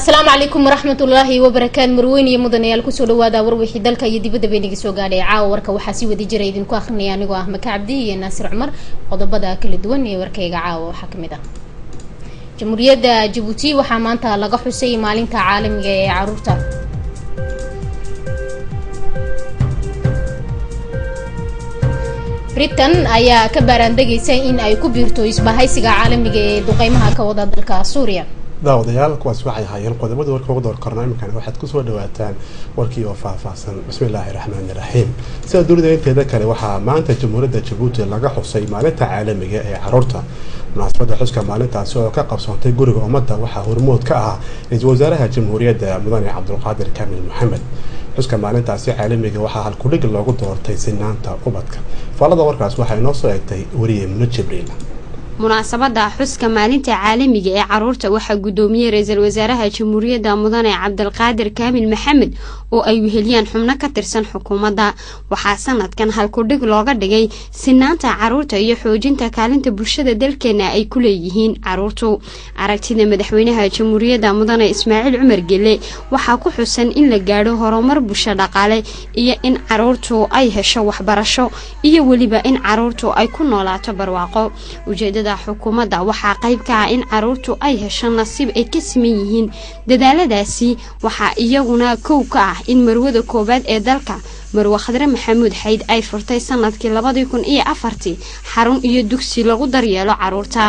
asalaamu calaykum waraxmatullaahi wabarakaatu marweyn iyo mudanayaal kusoo dhawaada warwixii dalka iyo dibadda baynaga soo gaadhay caawa warka waxaa si wadi jira idinku akrinaya anigoo ah maka cabdi iyo naasir cumar qodobada kala duwan ee warkayga caawa waxaa kamid ah jamhuuriyadda jabuuti waxaa maanta laga xusay maalinta caalamiga ee caruurta britain ayaa ka baaraandegaysa in ay ku biirto isbahaysiga caalamiga ee duqeymaha ka wada dalka suuriya daawadayaal kuwaas waxay ahaayeen qodobada warka ugu door korna iminkana waxaad kusoo dhawaataan warkii oo faahfaahsan bismillaahi raxmaani raxiim sida dunida inteeda kale waxaa maanta jamhuuriyadda jabuuti laga xusay maalinta caalamiga ee caruurta munaasabada xuska maalintaasi oo ka qabsoontay guriga ummadda waxaa hormood ka ahaa ra-iisul wasaaraha jamhuuriyadda mudane cabdulqaadir kaamil maxamed xuska maalintaasi caalamiga waxaa halkudhig loogu doortay sinaanta ubadka faalada warkaas waxaa inoo soo eegtay weriye muno jibriil munaasabada xuska maalinta caalamiga ee caruurta waxaa gudoomiyey ra-iisul wasaaraha jamhuuriyadda mudane cabdilqaadir kaamil maxamed oo ay weheliyaan xubno ka tirsan xukuumadda waxaa sanadkan halkudhig looga dhigay sinaanta caruurta iyo xoojinta kaalinta bulshada dalkeena ay ku leeyihiin caruurtu aragtida madaxweynaha jamhuuriyadda mudane ismaaciil cumar gelle waxaa ku xusan in la gaadho horumar bulsho dhaqaale iyo in caruurtu ay hesho waxbarasho iyo weliba in caruurtu ay ku noolaato barwaaqo ujeedada xukuumadda waxaa qayb ka ah in caruurtu ay hesho nasiib ay ka siman yihiin dadaaladaasi waxaa iyaguna kow ka ah in marwada koowaad ee dalka marwe khadre maxamuud xayd ay furtay sanadkii labadii kun iyo afartii xarun iyo dugsi lagu daryeelo caruurta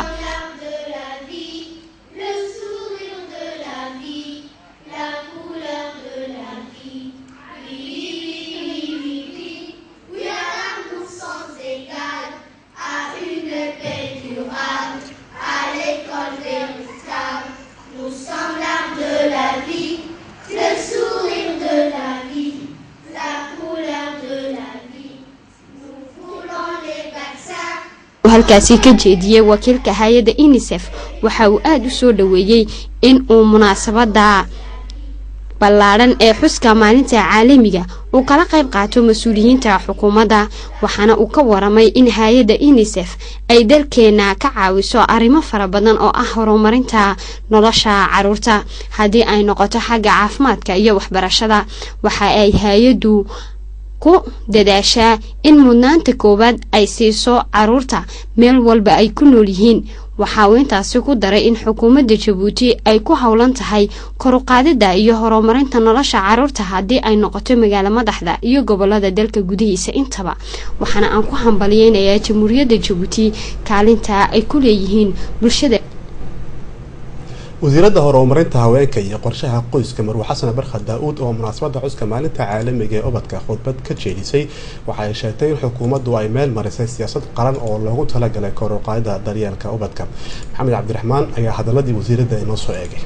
halkaasi ka jeediyey wakiilka hay-adda unisef waxa uu aada u soo dhaweeyey in uu munaasabada ballaadhan ee xuska maalinta caalamiga uu kala qayb qaato mas-uuliyiinta xukuumadda waxaana uu ka waramay in hay-adda unisef ay dalkeena ka caawiso arrimo fara badan oo ah horumarinta nolosha caruurta haddii ay noqoto xagga caafimaadka iyo waxbarashada waxa ay hay-addu ku dadaashaa in mudnaanta koowaad ay siiso caruurta meel walba ay ku nool yihiin waxa uu intaasi ku daray in xukuumadda jabuuti ay ku howlan tahay koruqaadida iyo horumarinta nolosha caruurta haddii ay noqoto magaalo madaxda iyo gobolada dalka gudihiisa intaba waxaana aan ku hambaliyeynayaa jamhuuriyadda jabuuti kaalinta ay ku leeyihiin bulshada wasiiradda horumarinta haweenka iyo qorshaha qoyska marwe xasan barkha daa-uud oo munaasabada xuska maalinta caalamiga ee ubadka khudbad ka jeedisay waxa ay sheegtay in xukuumaddu ay meel marisay siyaasad qaran oo loogu talagalay koruqaadida daryeelka ubadka maxamed cabdiraxmaan ayaa hadaladii wasiiradda inoo soo eegay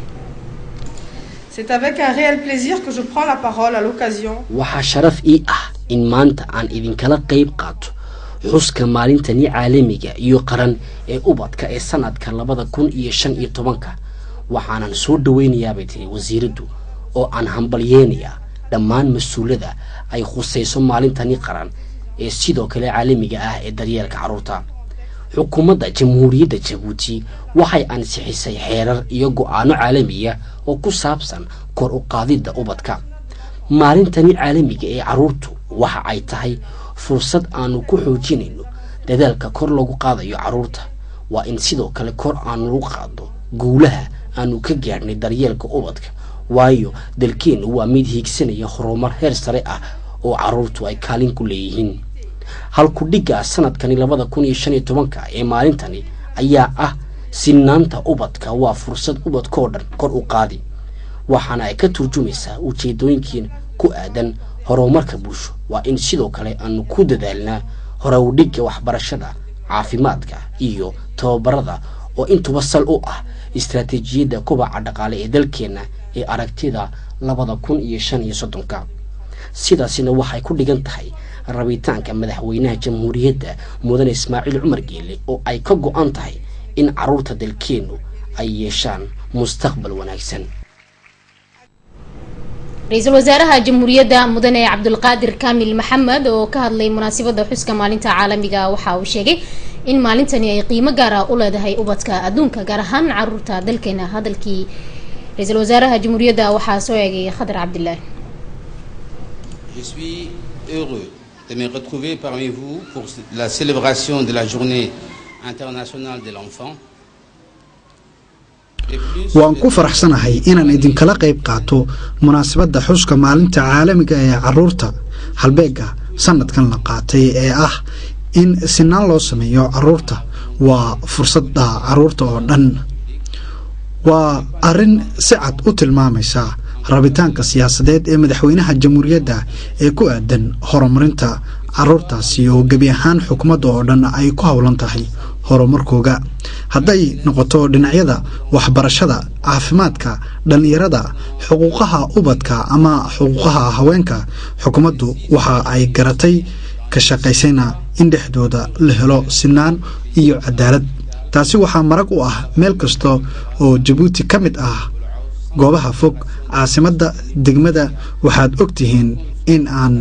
C'est avec un réel plaisir que je prends la parole à l'occasion waxaa sharaf ii ah in maanta aan idinkala qayb qaato xuska maalintani caalamiga iyo qaran ee ubadka ee sanadka labada kun iyo shan iyo tobanka waxaanan soo dhaweynayaabay tiri wasiiraddu oo aan hambalyeynayaa dhammaan mas-uulada ay khusayso maalintani qaran ee sidoo kale caalamiga ah ee daryeelka carruurta xukuumadda jamhuuriyadda jabuuti waxay ansixisay xeerar iyo go-aano caalamiya oo ku saabsan kor u qaadidda ubadka maalintani caalamiga ee carruurtu waxa ay tahay fursad aanu ku xoojinayno dadaalka kor lagu qaadayo carruurta waa in sidoo kale kor aanu lagu qaado guulaha aanu ka gaadhnay daryeelka ubadka waayo dalkeennu waa mid hiigsanaya horumar heer sare ah oo caruurtu ay kaalin ku leeyihiin halkudhigga sanadkani labada kun iyo shan iyo tobanka ee maalintani ayaa ah sinaanta ubadka waa fursad ubadkoo dhan kor u qaadi waxaana ay ka turjumaysaa ujeedooyinkiin ku aadan horumarka bulsho waa in sidoo kale aanu ku dadaalnaa horowdhigga waxbarashada caafimaadka iyo tababarada oo intuba sal u ah istaraatiijiyadda kubaca dhaqaale ee dalkeenna ee aragtida labada kun iyo shan iyo soddonka sidaasina waxay ku dhigan tahay rabitaanka madaxweynaha jamhuuriyadda mudane ismaaciil cumar geele oo ay ka go-an tahay in caruurta dalkeennu ay yeeshaan mustaqbal wanaagsan ra-iisul wasaaraha jamhuuriyadda mudane cabdulqaadir kaamil maxamed oo ka hadlay munaasabada xuska maalinta caalamiga waxa uu sheegay in maalintani ay qiimo gaara u leedahay ubadka adduunka gaar ahaan caruurta dalkeena hadalkii ra-iisul wasaaraha jamhuuriyadda waxaa soo eegay khadar cabdilaahi Je suis heureux de me retrouver parmi vous pour la célébration de la journée internationale de l'enfant. waan ku faraxsanahay inaan idinkala qayb qaato munaasabadda xuska maalinta caalamiga ee caruurta halbeega sanadkan la qaatay ee ah in sinaan loo sameeyo caruurta waa fursadda caruurta oo dhan waa arrin si cad u tilmaamaysa rabitaanka siyaasadeed ee madaxweynaha jamhuuriyadda ee ku aadan horumarinta caruurtaasi oo gebi ahaan xukuumadda oo dhan ay ku howlan tahay horumarkooga hadday noqoto dhinacyada waxbarashada caafimaadka dhallinyarada xuquuqaha ubadka ama xuquuqaha haweenka xukuumaddu waxa ay garatay ka shaqaysayna in dhexdooda la helo sinaan iyo cadaalad taasi waxaa marag u ah meel kasta oo jabuuti ka mid ah goobaha fog caasimadda degmada waxaad og tihiin in aan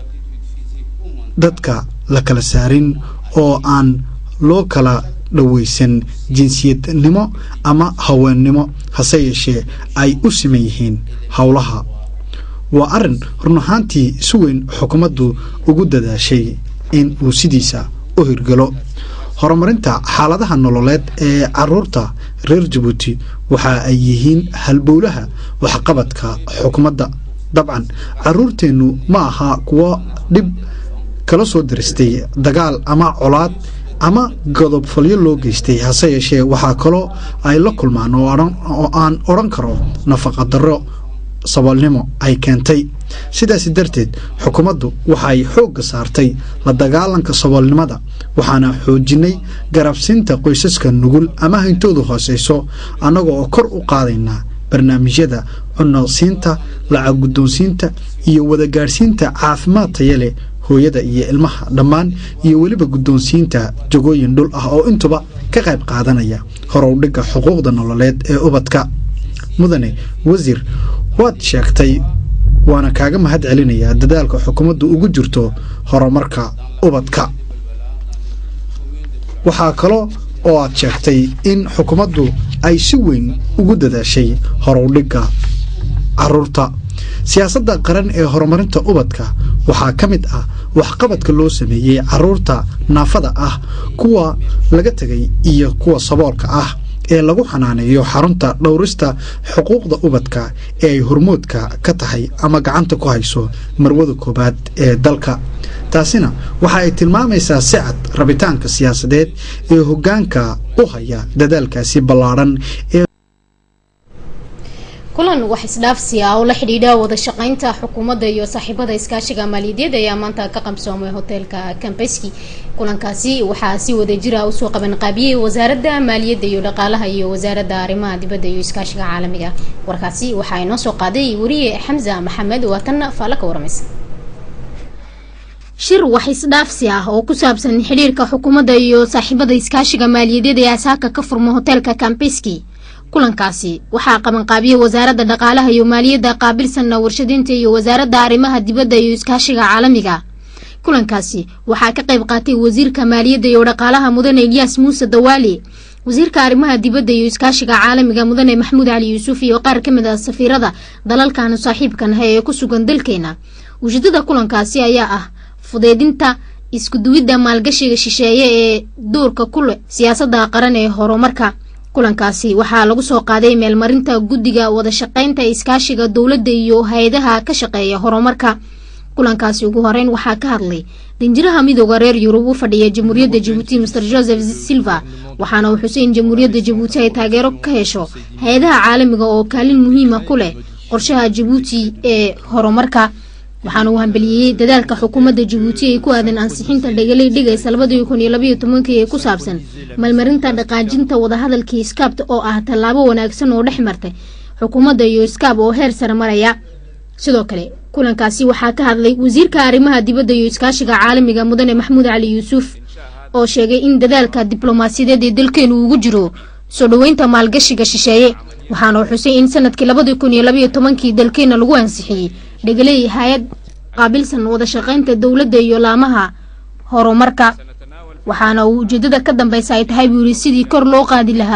dadka la kala saarin oo aan loo kala dhoweysan jinsiyadnimo ama haweennimo hase yeeshee ay u siman yihiin howlaha waa arrin run ahaantii si weyn xukuumaddu ugu dadaashay in uu sidiisa u hirgalo horumarinta xaaladaha nololeed ee caruurta reer jabuuti waxa ay yihiin halbowlaha waxqabadka xukuumadda dabcan caruurteennu ma aha kuwo dhib kala soo diristay dagaal ama colaad ama godobfalyo loo geystay hase yeeshee waxaa kaloo ay la kulmaan oo aan odhan karo nafaqa darro saboolnimo ay keentay sidaasi darteed xukuumaddu waxay xoogga saartay la dagaalanka saboolnimada waxaana xoojinay garabsiinta qoysaska nugul ama hintoodu hooseyso annaga oo kor u qaadaynaa barnaamijyada cunosiinta lacag guddoonsiinta iyo wadagaadhsiinta caafimaad taya leh hooyada iyo ilmaha dhammaan iyo weliba guddoonsiinta jagooyin dhul ah oo intuba ka qayb qaadanaya horowdhigga xuquuqda nololeed ee ubadka mudane wasiir waad sheegtay waana kaaga mahad celinayaa dadaalka xukuumaddu ugu jirto horumarka ubadka waxaa kaloo oo aad sheegtay in xukuumaddu ay si weyn ugu dadaashay horowdhigga caruurta siyaasadda qaran ee horumarinta ubadka waxaa ka mid ah waxqabadka loo sameeyey caruurta naafada ah kuwa laga tegay iyo kuwa saboolka ah ee lagu xanaaneeyo xarunta dhowrista xuquuqda ubadka ee ay hormoodka ka tahay ama gacanta ku hayso marwada koowaad ee dalka taasina waxa ay tilmaamaysaa si cad rabitaanka siyaasadeed ee hoggaanka u haya dadaalkaasi ballaadhan ee kulan wax isdhaafsi ah oo la xidhiidha wada shaqeynta xukuumadda iyo saaxiibada iskaashiga maaliyadeed ayaa maanta ka qabsoomay hoteelka kambeski kulankaasi waxaa si wadajira usoo qabanqaabiyey wasaaradda maaliyadda iyo dhaqaalaha iyo wasaaradda arrimaha dibadda iyo iskaashiga caalamiga warkaasi waxaa inoo soo qaaday wariye xamza maxamed waa tan faala ka waramaysa shir wax isdhaafsi ah oo ku saabsan xidhiirka xukuumadda iyo saaxiibada iskaashiga maaliyadeed ee asaaka ka furma hoteelka kambeski kulankaasi waxaa qabanqaabiyey wasaaradda dhaqaalaha iyo maaliyadda qaabilsanna warshadiinta iyo wasaaradda arrimaha dibadda iyo iskaashiga caalamiga kulankaasi waxaa ka qayb qaatay wasiirka maaliyadda iyo dhaqaalaha mudane ilyaas muuse dawaali wasiirka arrimaha dibadda iyo iskaashiga caalamiga mudane maxamuud cali yuusuf iyo qaar ka mid ah safiirada dalalkaanu saaxiibkanahay ee ku sugan dalkeena ujeedada kulankaasi ayaa ah fudeedinta iskuduwidda maalgashiga shisheeye ee doorka ku leh siyaasadda qaran ee horumarka kulankaasi waxaa lagu soo qaaday meelmarinta guddiga wadashaqeynta iskaashiga dowladda iyo hay-adaha ka shaqeeya horumarka kulankaasi ugu horeyn waxaa ka hadlay danjiraha midooda reer yurub u fadhiya jamhuuriyadda jabuuti master joseph silva waxaana uu xusay in jamhuuriyadda jabuuti ay taageero ka hesho hay-adaha caalamiga oo kaalin muhiima ku leh qorshaha jabuuti ee horumarka waxaana uu hambeliyeeyey dadaalka xukuumadda jabuuti ay ku aadan ansixinta dhegalay dhigaysa labadii kun iyo labayo tobankii ee ku saabsan malmarinta dhaqaajinta wadahadalkii iskaabta oo ah tallaabo wanaagsan oo dhex martay xukuumadda iyo iskaab oo heer sare maraya sidoo kale kulankaasi waxaa ka hadlay wasiirka arrimaha dibadda iyo iskaashiga caalamiga mudane maxamuud cali yuusuf oo sheegay in dadaalka diblomaasiyadeed ee dalkeenu ugu jiro soo dhoweynta maalgashiga shisheeye waxaana uu xusay in sanadkii labadii kun iyo labayo tobankii dalkeena lagu ansixiyey dhegaley hay-ad qaabilsan wadashaqeynta dowladda iyo laamaha horumarka waxaana uu ujeedada ka dambeysa ay tahay buu yidhi sidii kor loo qaadi lahaa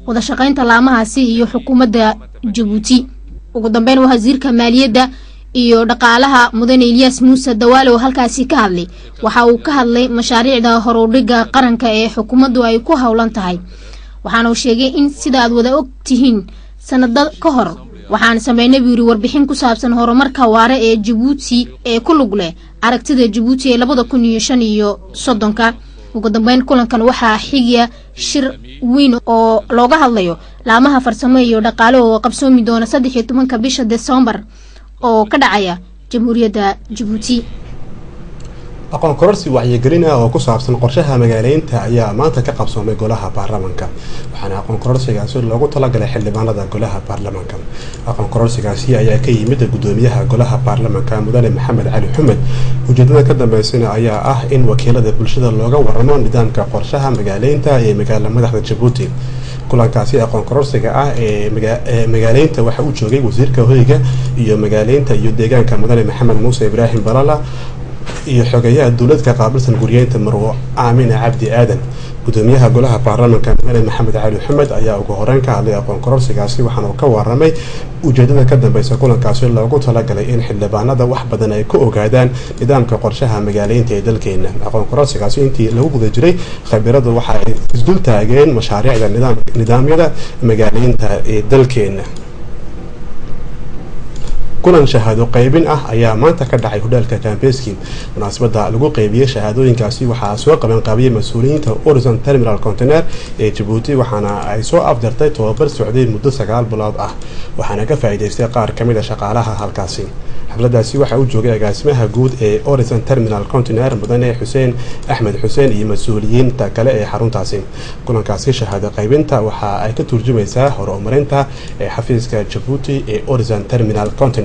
wadashaqaynta laamahaasi iyo xukuumadda jabuuti ugu dambeyn wasiirka maaliyadda iyo dhaqaalaha mudane ilyaas muuse dawaale oo halkaasi ka hadlay waxa uu ka hadlay mashaariicda horudhiga qaranka ee xukuumaddu ay ku howlan tahay waxaana uu sheegay in sida aad wada og tihiin sanado ka hor waxaan sameynay buu yiri warbixin ku saabsan horumarka waare ee jabuuti ee ku lug leh aragtida jabuuti ee labada kun iyo shan iyo soddonka ugu dambeyn kulankan waxaa xigiya shir weyn oo looga hadlayo laamaha farsamo iyo dhaqaale oo qabsoomi doona saddex iyo tobanka bisha desembar oo ka dhacaya jamhuuriyadda jabuuti aqoon kororsi wacyigelin ah oo ku saabsan qorshaha magaaleynta ayaa maanta ka qabsoomay golaha baarlamaanka waxaana aqoon kororsigaasi loogu talagalay xildhibaanada golaha baarlamaanka aqoon kororsigaasi ayaa ka yimid gudoomiyaha golaha baarlamaanka mudane maxamed cali xumed ujeedada ka dambeysana ayaa ah in wakiilada bulshada looga waramo nidaamka qorshaha magaaleynta ee magaala madaxda jabuuti kulankaasi aqoon kororsiga ah ee magaaleynta waxaa u joogay wasiirka hoyga iyo magaaleynta iyo deegaanka mudane maxamed muuse ibraahim balala iyo xogeyaha dowladka qaabilsan guryeynta marwo aamina cabdi aadan gudoomiyaha golaha baarlamaanka mudane maxamed cali xumed ayaa ugu horeyn ka hadlay aqoon kororsigaasi waxaana uu ka waramay ujeedada ka dambeysa kulankaasi loogu talagalay in xildhibaanada wax badan ay ka ogaadaan nidaamka qorshaha magaaleynta ee dalkeena aqoon kororsigaasi intii lagu guda jiray khabiradu waxa ay isdul taageen mashaariicda nidaamyada magaaleynta ee dalkeena kulan shahaado qaybin ah ayaa maanta ka dhacay hodhaalka kambeski munaasabada lagu qeybiyey shahaadooyinkaasi waxaa soo qabanqaabiyey mas-uuliyiinta orison terminal contener ee jabuuti waxaana ay soo afjartay tobabar socday muddo sagaal bilood ah waxaana ka faa'iidaystay qaar ka mid a shaqaalaha halkaasi xafladaasi waxaa u joogay agaasimaha guud ee orison terminal contener mudane xuseen axmed xuseen iyo mas-uuliyiinta kale ee xaruntaasi kulankaasi shahaado qaybinta waxa ay ka turjumaysaa horumarinta ee xafiiska jabuuti ee orison terminal contener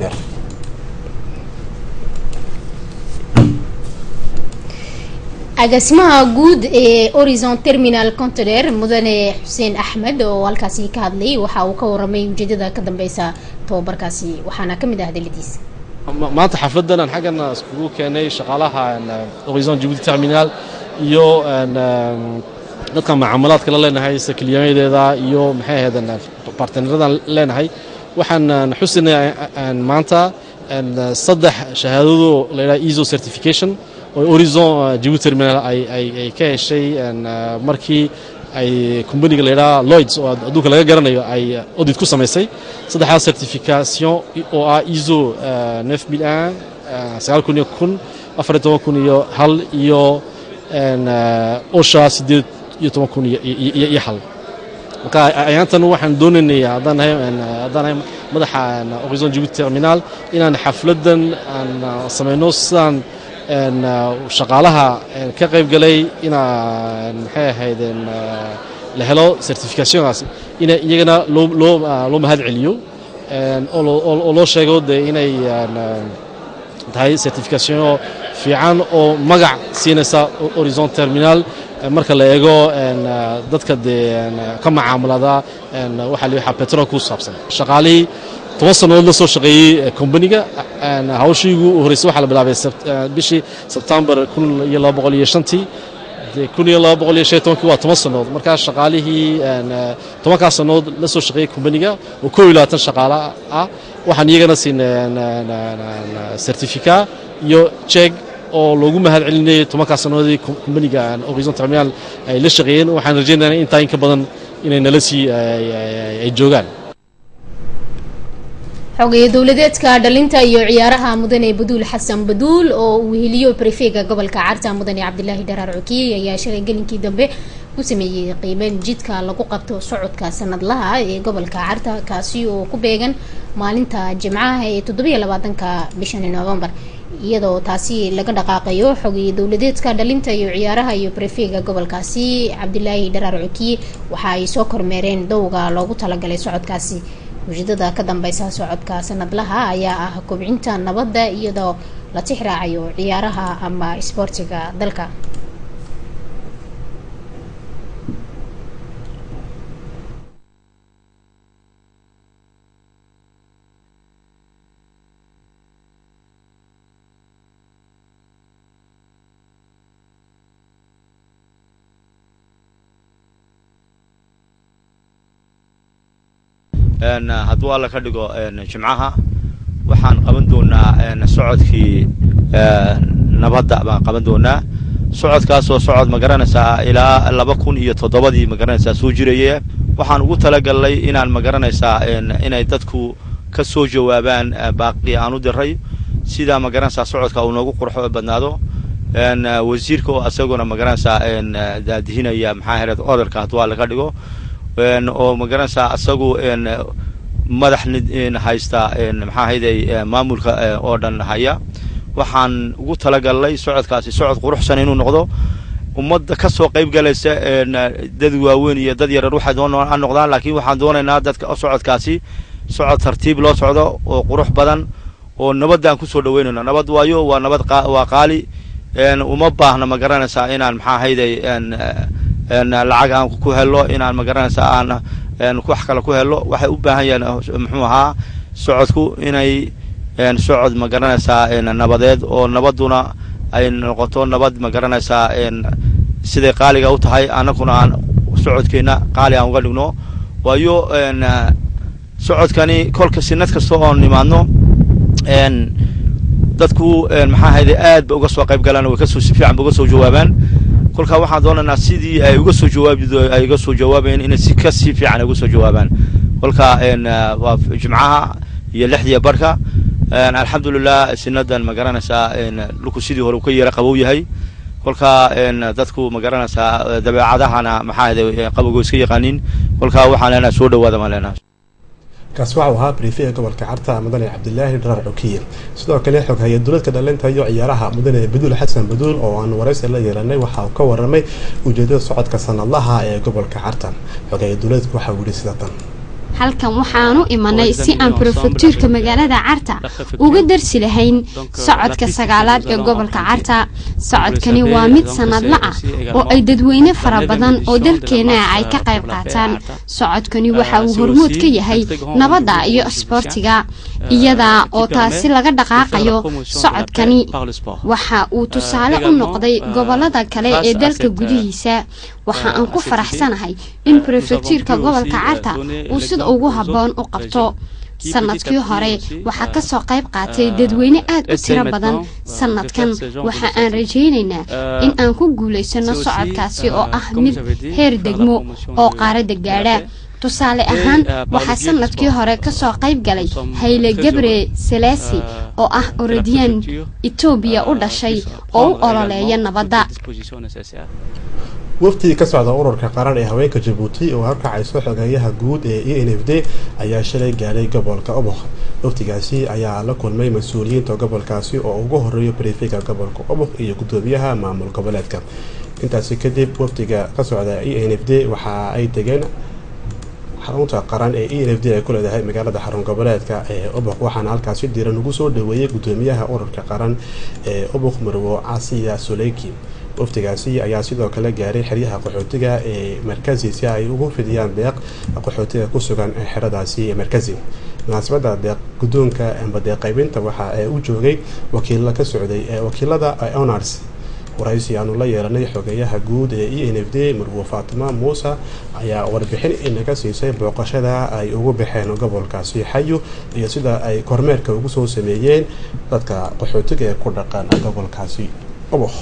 agaasimaha guud ee horizon terminal contener mudane xuseen axmed oo halkaasi ka hadlay waxa uu ka waramay ujeedada ka dambeysa tababarkaasi waxaana kamid ah hadaladiisa maanta xafladan aan xaggan iskugu keenay shaqaalaha horizon jabuuti terminal iyo dadka macaamalaadka la leenahay sakiliyadeeda iyo maxay ahayd bartneradan leenahay waxaan xusinay maanta saddex shahaadado la yidhaha ezo certification oo horizon jabuuti terminal ay ka heshay markii ay combaniga la yidhaha lloyds oo adduunka laga garanayo ay audit ku samaysay saddexdaas certification oo ah ezo neuf mille un sagaal kun iyo kun afar iyo toban kun iyo hal iyo osha siddeed iyo toban kun iyo hal marka ayaantan waxaan doonaynay haddaan nahay haddaan nahay madaxa horizon jabuuti terminal inaan xafladan aan samayno sidaan shaqaalaha ka qayb galay inaa maxay ahayd la helo certificationkaasi ina iyagana loo loo loo mahad celiyo oo loo sheego dee inay tahay certification fiican oo magac siinaysa horizon terminal marka la eego dadka dee ka macaamulada waxaa la petrol ku saabsan shaqaalihii toban sannadood la soo shaqeeyey combaniga hawshiigu horreysay waxaa la bilaabay bishii sebtembar kun iyo laba boqol iyo shantii kun iyo laba boqol iyo shan tobankii waa toban sannadood markaa shaqaalihii tobankaas sannadood la soo shaqeeyey combaniga oo koob iyo labaatan shaqaale ah waxaan iyagana siinay certifica iyo jeeg oo loogu mahad celinayay tobankaas sannadoodii combaniga horizon terminal ay la shaqeeyeen waxaan rajaynaynaa intaa in ka badan inay nala sii ay joogaan xogeeye dowladeedka dhalinta iyo ciyaaraha mudane baduul xasan baduul oo uu heliyo brefega gobolka carta mudane cabdilaahi dharaar cukiyey ayaa shalay gelinkii dambe ku sameeyey qiimeyn jidka lagu qabto socodka sanadlaha ee gobolka carta kaasi oo ku beegan maalinta jimcaha ee toddobiyo labaatanka bishani novembar iyadoo taasi laga dhaqaaqayo xogeeye dowladeedka dhalinta iyo ciyaaraha iyo brefega gobolkaasi cabdilaahi dharaar cukiye waxa ay soo kormeereen dowga loogu talagalay socodkaasi ujeedada ka dambeysa socodka sanadlaha ayaa ah kobcinta nabadda iyadoo la tixraacayo ciyaaraha ama isboortiga dalka hadduu alla ka dhigo jimcaha waxaan qaban doonaa socodkii nabadda baan qaban doonaa socodkaasoo socod ma garanaysaa ilaa laba kun iyo toddobadii ma garanaysaa soo jiraya waxaan ugu talagalnay inaan ma garanaysaa inay dadku ka soo jawaabaan baaqii aan u diray sidaa ma garanaysaa socodka uu noogu qurxo badnaado wasiirka oo asaguna ma garanaysaa daadihinaya maxaa hereed orarka hadduu alla ka dhigo oo ma garanaysaa asagu madax haysta maxaa hayday maamulka oo dhan haya waxaan ugu talagalnay socodkaasi socod quruxsan inuu noqdo ummadda ka soo qayb galaysa dad waaweyn iyo dad yarar waxay doon a noqdaan laakiin waxaan doonaynaa dadka socodkaasi socod tartiib loo socdo oo qurux badan oo nabadaan kusoo dhaweynayno nabad waayo waa nabad waa qaali uma baahna ma garanaysaa inaan maxaa hayday lacag aan ku helo inaan ma garanaysaa aan wax kale ku helo waxay u baahan yahiin muxuu ahaa socodku inay socod ma garanaysaa nabadeed oo nabadduna ay noqoto nabad ma garanaysaa siday qaaliga u tahay annaguna aan socodkeenna qaali aan uga dhigno waayo socodkani kolka sinad kasta oon nimaadno dadku maxaa hayday aad ba uga soo qayb galaan way kasoo si fiican ba uga soo jawaabaan kolkaa waxaan doonaynaa sidii ay uga soo jawaabi ay uga soo jawaabayeen inay si ka sii fiican ay uga soo jawaabaan kolka waa jimcaha iyo lixdiya barhka alxamdulilah sinadan ma garanaysaa dhulku sidii hore uu ka yeera qabow yahay kolkaa dadku ma garanaysaa dabeecadahana maxaa hayday qabowgo iska yaqaanin kolkaa waxaan leenahay soo dhawaada maan leenahay kaasi waxa uu ahaa brifiga gobolka carta mudane cabdilaahi dharaar xukiye sidoo kale xog haya dowladka dhalinta iyo ciyaaraha mudane baduul xasan baduul oo aan waraysi la yeelanay waxa uu ka waramay ujeedada socodka sanadlaha ee gobolka carta xog haya dowladka waxa uu yihi sida tan halkan waxaanu imanay si aan brofektuurka magaalada carta uga darsi lahayn socodka sagaalaad ee gobolka carta socodkani waa mid sanadla ah oo ay dadweyne fara badan oo dalkeena ay ka qayb qaataan socodkani waxa uu hormuud ka yahay nabadda iyo isboortiga iyada oo taasi laga dhaqaaqayo socodkani waxa uu tusaale u noqday gobolada kale ee dalka gudihiisa waxa aan ku faraxsanahay in brefektuurka gobolka carta uu sida ugu habboon u qabto sanadkii hore waxaa ka soo qayb qaatay dadweyne aad u tiro badan sanadkan waxa aan rajaynaynaa in aan ku guulaysano socodkaasi oo ah mid heer degmo oo qaarada gaadha tusaale ahaan waxaa sanadkii hore kasoo qayb galay hayle gabre selasi oo ah orodiyaan etoobiya u dhashay oo u ololeeya nabadda waftigii ka socda ururka qaran ee haweenka jabuuti oo harkacayso xogeeyaha guud ee e n f d ayaa shalay gaadhay gobolka obokh waftigaasi ayaa la kulmay mas-uuliyiinta gobolkaasi oo ugu horeeyo brifiga gobolka obokh iyo gudoomiyaha maamul goboleedka intaasi kadib waftiga ka socda e n f d waxa ay degeen xarunta qaran ee e n f d ay ku leedahay magaalada xarun goboleedka ee obokh waxaana halkaasi diiran ugu soo dhaweeyay gudoomiyaha ururka qaran ee obokh marwo casiya soleyki waftigaasi ayaa sidoo kale gaaray xeryaha qaxootiga ee markazi si ay ugu fidiyaan deeq qaxootiga ku sugan xeradaasi markazi munaasabada deeq gudoonka amba deeq qaybinta waxa ee u joogay wakiilla ka socday ee wakiilada honors waraysi aanu la yeelanay xogeeyaha guud ee e n f d marwo faatima muuse ayaa warbixin inaga siisay booqashada ay ugu baxeen gobolkaasi xayu iyo sida ay kormeerka ugu soo sameeyeen dadka qaxootiga ee ku dhaqan gobolkaasi obokh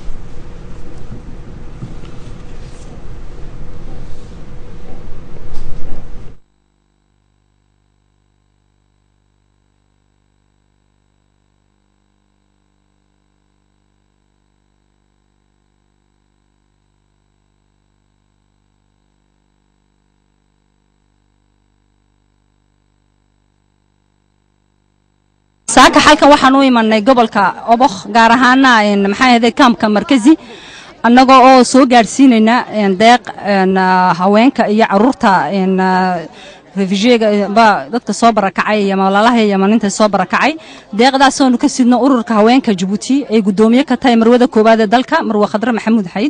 saaka xalkan waxaan u imanay gobolka obokh gaar ahaana maxaa ahday kaamka markazi annagoo oo soo gaadhsiinayna deeq haweenka iyo caruurta refujiega ba dadka soo barakacay iyo malalaha iyo maninta soo barakacay deeqdaasoonu ka sidno ururka haweenka jabuuti ay gudoomiye ka tahay marwada koowaad ee dalka marwe khadre maxamuud xayd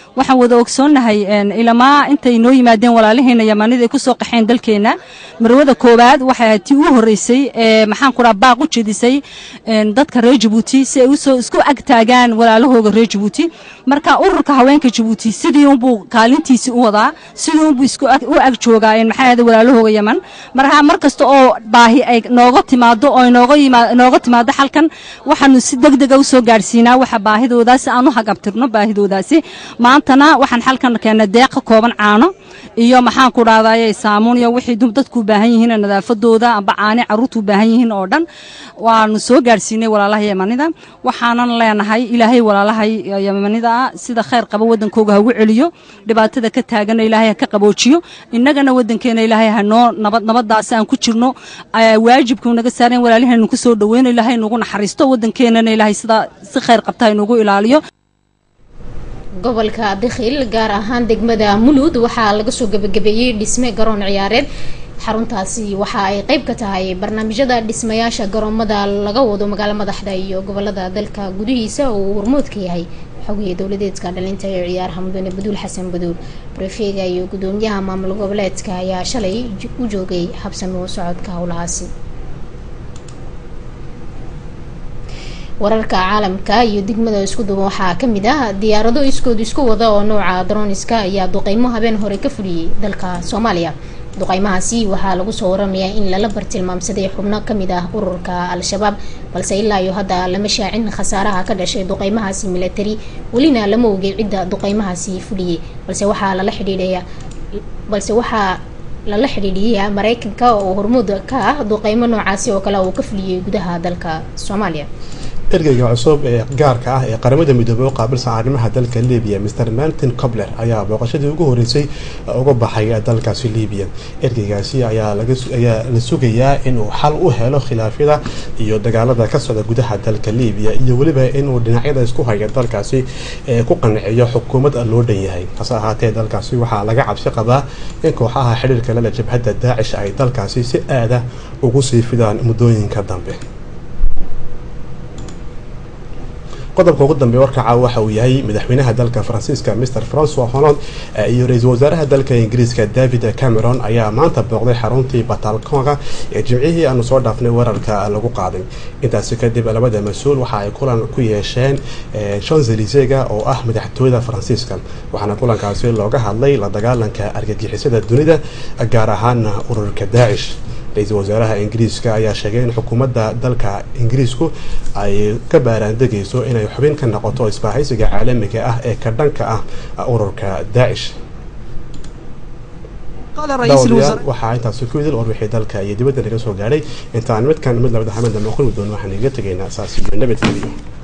waxaan wada ogsoonnahay ilamaa intay noo yimaadeen walaalaheena yamanida ay ku soo qaxeen dalkeenna marwada koowaad waxay ahayd tii ugu horreysay ee maxaan ku dhaha baaq u jedisay dadka reer jabuuti si ay usoo isku ag taagaan walaalahooga reer jabuuti marka ururka haweenka jabuuti sidii unbuu kaalintiisii u wadaa sidii unbuu isku u ag joogaa maxaa ahayde walaalahooga yaman marka mar kasta oo baahi ay nooga timaado oo inooga inooga timaado xalkan waxaanu si deg dega usoo gaadhsiinaa waxa baahidoodaasi aan u hagabtirno baahidoodaasi maantana waxaan xalkan keennay deeq ka kooban caano iyo maxaan ku dhahdaye saamuun iyo wixii dadku u baahan yihiin nadaafadooda amba caani carruurtu u baahan yihiin oo dhan waanu soo gaadhsiinay walaalaha yamanida waxaanan leenahay ilaahay walaalaha yamanida sida khayr qaba waddankooga hagu celiyo dhibaatada ka taagana ilaahay ha ka qaboojiyo innagana waddankeena ilaahay hanoo nabad nabadaasi aan ku jirno waajibkuu naga saareen walaalahaynu ku soo dhoweyno ilaahay nagu naxariisto waddankeenana ilaahay sidaa si khayr qabta haynugu ilaaliyo gobolka dakhil gaar ahaan degmada mulud waxaa laga soo gebagabeeyey dhisme garoon ciyaareed xaruntaasi waxa ay qeyb ka tahay barnaamijyada dhismayaasha garoomada laga wado magaalo madaxda iyo gobolada dalka gudihiisa oo uu hormoodka yahay xogiya dowladeedka dhalinta ee ciyaaraha mudane baduul xasan baduul barefeega iyo gudoomiyaha maamul goboleedka ayaa shalay u joogay habsami u socodka howlahaasi wararka caalamka iyo degmada isku duba waxaa kamid ah diyaarado iskood isku wada oo nooca droniska ayaa duqeymo habeen hore ka fuliyey dalka soomaaliya duqeymahaasi waxaa lagu soo waramayaa in lala bartilmaamsaday xubno kamid ah ururka al-shabaab balse ilaa iyo hadda lama shaacin khasaaraha ka dhashay duqeymahaasi milatari welina lama ogey cidda duqeymahaasi fuliyey balse waxaa lala xidhiidhaya balse waxaa lala xidhiidhiyaa mareykanka oo hormuud ka ah duqeymo noocaasi oo kale uu ka fuliyey gudaha dalka soomaaliya ergeyga cusub ee gaarka ah ee qaramada midoobey u qaabilsan arrimaha dalka libiya mr martin cobler ayaa booqashadii ugu horeysay uga baxay dalkaasi libiya ergeygaasi ayaa ayaa la sugayaa inuu xal u helo khilaafyada iyo dagaalada ka socda gudaha dalka libiya iyo weliba inuu dhinacyada isku haya dalkaasi ku qanciyo xukuumad loo dhan yahay hase ahaatee dalkaasi waxaa laga cabsi qabaa in kooxaha xidhiirka lala jabhadda daacish ay dalkaasi si aada ugu sii fidaan muddooyinka dambe qodobka ugu dambeeya warkaca waxa uu yahay madaxweynaha dalka faransiiska mr francois hollande iyo ra-iisul wasaaraha dalka ingiriiska david cameron ayaa maanta booqday xaruntii batalkonga ee jimcihii aanu soo dhaafnay weerarka lagu qaaday intaasi kadib labada mas-uul waxa ay kulan ku yeesheen shanzelisega oo ah madaxtooyada faransiiska waxaana kulankaasi looga hadlay la dagaalanka argagixisada dunida gaar ahaana ururka daacish ra-iisul wasaaraha ingiriiska ayaa sheegay in xukuumadda dalka ingiriisku ay ka baaraandegayso inay xubin ka noqoto isbaahaysiga caalamiga ah ee ka dhanka ah ururka daacish daawadayaal waxaa intaasi ku idil warbixii dalka iyo dibadda naga soo gaadhay intaan midkan mid labada hamada maqli doon waxaan iga tegaynaa saas iyo nabadgeliyo